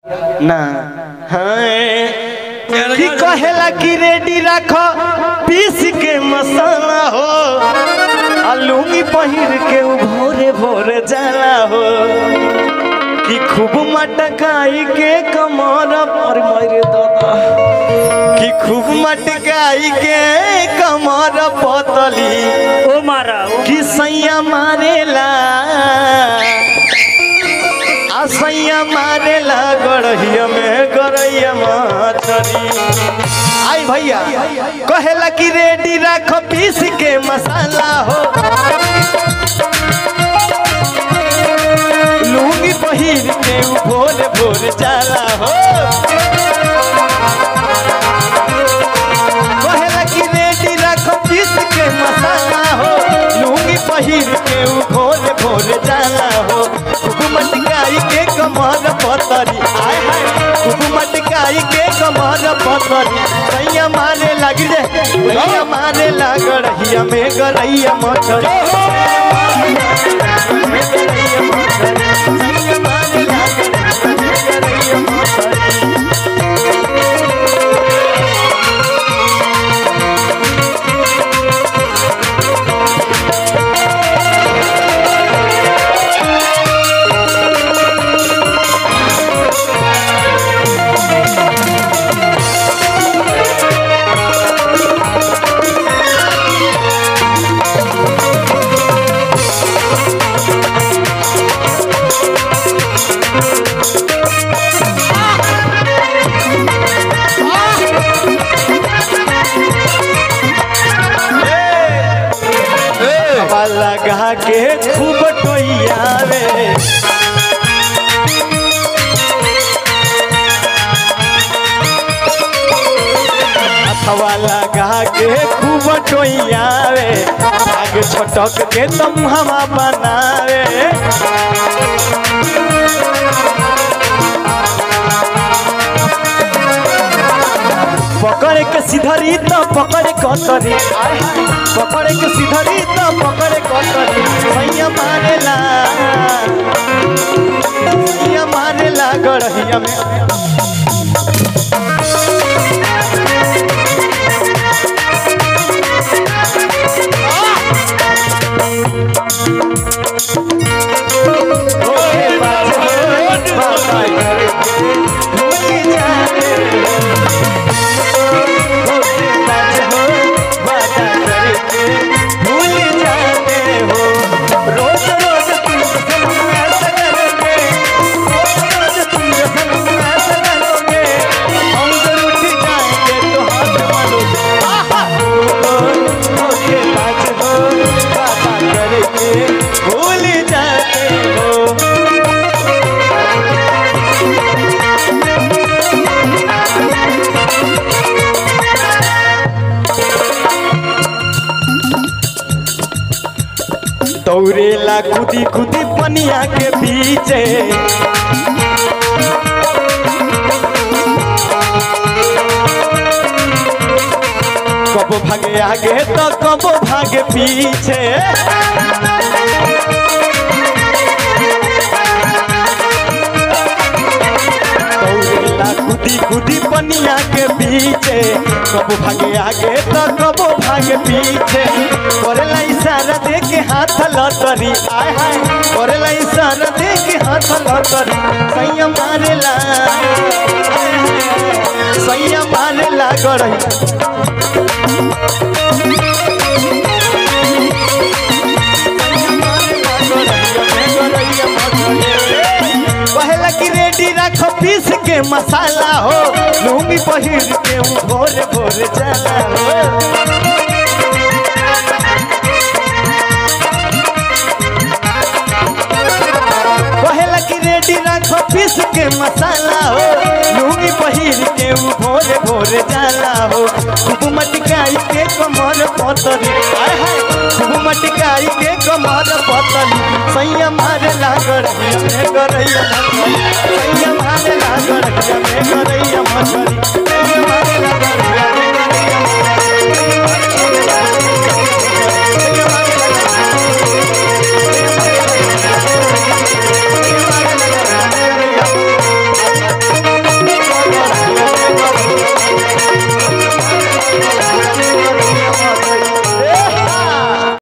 ना हाँ कि कहेला कि रेडी रखो पीस के मसाला हो आ लुंगी पहिर के उ भोरे भोरे जाला हो कि खूब मटकाई के कमर पर मेरे दादा कि खूब मटकाई के कमर पतली ओ मारा ओ कि सैया मारेला आ सैया मारेला गड़हिया में गड़ैया मछरी आई भैया कहेला कि रेडी रख पीस के मसाला हो लुंगी पहिर के उ भोर भोर जाला हो कहेला कि रेडी रख पीस के मसाला हो लुंगी पहिर के उ भोर भोर जाला हो खूब मटकाई के कमर पतरी आय हाय खूब मटकाई के कमर पतरी सैया मारे लग रे सैया मारे लग रहिया में गरैया मछरी में गरैया मछरी सैया मारे लग रहिया में गरैया मछरी हवा लगा के खूब टोइयावे हवा लगा के खूब टोइयावे आगे छटक के तुम हवा बनावे पकड़ के सिधरी तो पकड़ कतरी पकड़ के सिधरी तो पकड़ कतरी सैया मारेला सैया मारेला गड़हिया में ओए बाबा, बाबा करके भूल जाते भूल जाते हो रोज रोज तुम ऐसा करोगे रोज रोज तुम ऐसा करोगे हम जब उठ जाएंगे तो हाथ मारोगे आहा! ओके बात हो बाबा करके भूल जाते हो दौड़ेला कूदी कूदी पनिया के पीछे कब भागे आगे तो कब भागे पीछे दौड़ेला कूदी कूदी पनिया के पीछे कब भागे आगे तो कब भागे पीछे करेला इशारा दे के हाथ लटरी आय हाय करेला इशारा दे के हाथ लटरी सैया मारेला आय हाय, सैया मारेला गड़ई पहला की रेडी रख पीस के मसाला हो लूंगी पहिर के उ भोरे भोरे चला हो पहला की रेडी रख पीस के मसाला हो लूंगी पहिर के उ भोरे भोरे जाला हो खूब मटकाई के कमर पतरी आय हाय खूब मटकाई के कमर पतरी सैया मारे लागड़ में गरैया मछली सैया मारे लागड़ में गरैया मछली